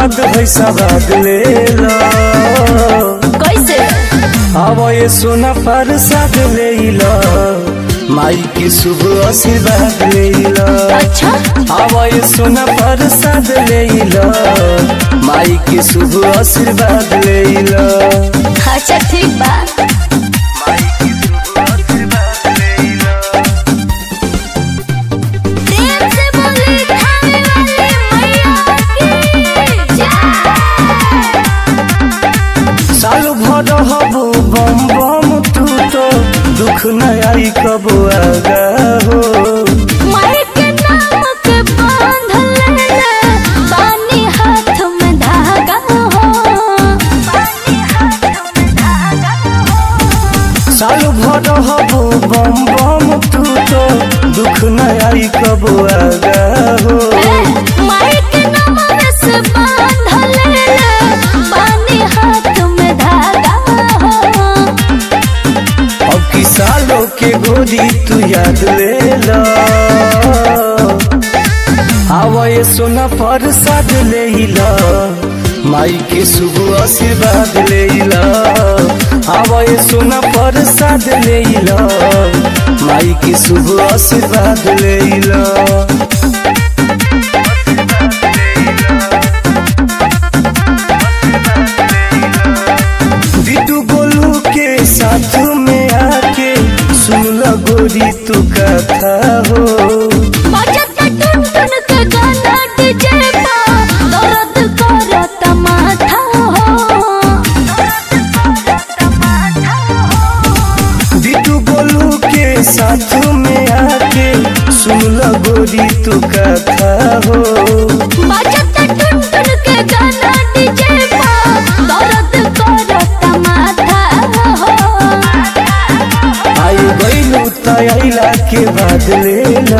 बाद है सवाद ले लो कैसे अब ये सोना प्रसाद ले लो माई के शुभ आशीर्वाद ले लो अच्छा अब ये सोना प्रसाद ले लो माई के शुभ आशीर्वाद ले लो अच्छा ठीक बा प्रेम से बोली खाने वाली मैया की जय साल भर हबो बम बम तू तो दुख न आई कबो आगा हो माई के नाम के बांधल ले बानी हाथ में धागा हो बानी हाथ में धागा हो साल भर हबो बम बम तू तो दुख न आई कबो आगा हो माई के नाम से बांधल ले बानी हाथ में धागा हो अब की सालों के गोदी तू याद ले लो आवा सोना प्रसाद ले लो माई के शुभ आशीर्वाद ले लो आवा सोना प्रसाद ले लो माई के शुभ आशीर्वाद ले लो बिटू गोलू के साथ में आके सुन लो गोरी तू कथा हो बजत टुन टुन के गाना डीजे पा दर्द करत माथा हो बिटू गोलू के साथ में आके सुन लो गोरी तू कथा हो बजत टुन टुन के गाना डीजे पा दर्द करत माथा हो आई गईलू तैला के बाद ले लो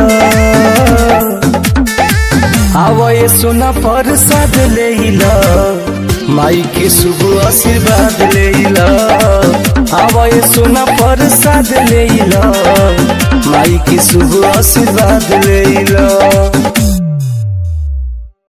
आवा ये सोना प्रसाद ले लो माई के शुभ आशीर्वाद ले लो आवा ये सोना प्रसाद ले लो माई के शुभ आशीर्वाद ले लो